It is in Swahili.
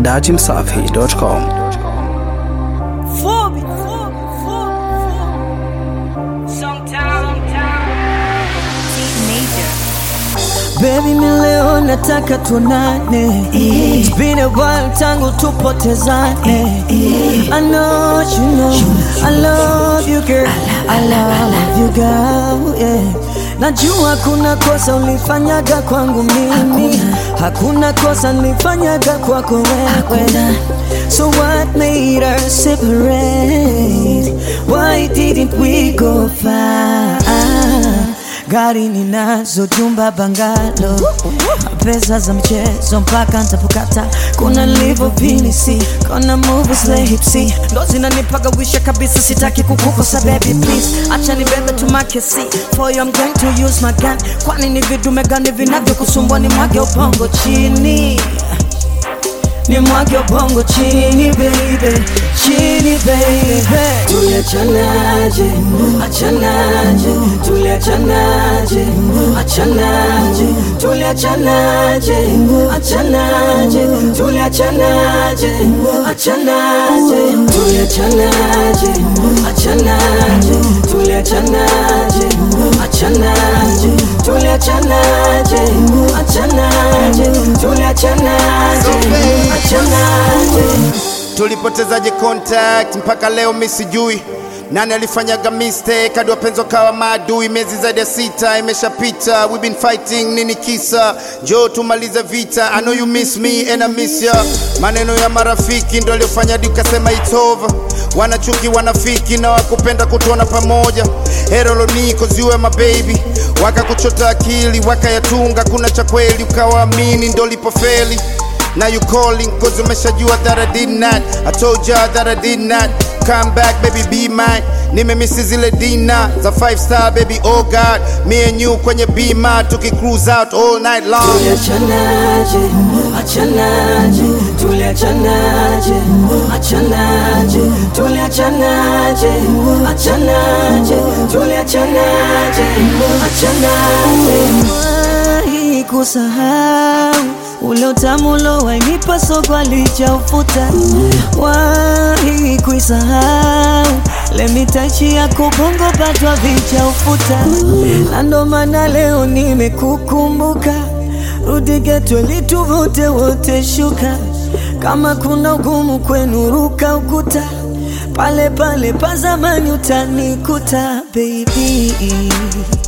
dachimsafi.com. Fobi, fobi, fobi, Baby, mi leo nataka tuonane. It's been a while tangu tupotezane. I know you know I love you girl. I love you girl. Yeah. Najua kuna kosa ulifanyaga kwangu mimi, hakuna kosa nilifanyaga kwako wewe. So what made us separate? Why didn't we go far? Gari ninazo, jumba bangalo, pesa za mchezo mpaka ntapokata. Kuna livo pinisi, kuna movies la hipsi, ndo zinanipaga wisha kabisa. Sitaki kukukosa baby please, acha nibebe tu makesi for you I'm going to use my gun. Kwani ni vidume gani vinavyokusumbua? Ni mwage ubongo chini ni mwage ubongo chini baby, chini baby. Tuliachanaje, achanaje, tuliachanaje, achanaje, tuliachanaje, achanaje, tuliachanaje, achanaje, tuliachanaje, achanaje, tuliachanaje, achanaje, tuliachanaje, achanaje, tuliachanaje, achanaje. tulipotezaje contact mpaka leo mi sijui nani alifanyaga mistake hadi wapenzi wakawa maadui miezi zaidi ya sita imeshapita we been fighting nini kisa jo tumalize vita i know you miss me and i miss ya maneno ya marafiki ndo aliyofanya hadi ukasema it's over wanachuki wanafiki na wakupenda kutuona pamoja heroloni koziwe mababy wakakuchota akili wakayatunga kuna cha kweli ukawaamini ndo lipofeli Now you calling cause umeshajua that I did not I told ya that I did not Come back baby be mine Nimemisi zile dina za 5 star baby oh god Me and you kwenye bima tuki cruise out all night long Tuliachanaje, achanaje, tuliachanaje, achanaje, tuliachanaje, achanaje, tuliachanaje, achanaje. Wahi kusahau ule utamu ulowainipa soko alichaufuta, wahi kuisahau lemitachi ya kubongo patwa vichaufuta, na ndo maana leo nimekukumbuka rudi geto lituvute wote shuka, kama kuna ugumu kwenu ruka ukuta, pale pale pa zamani utanikuta baby.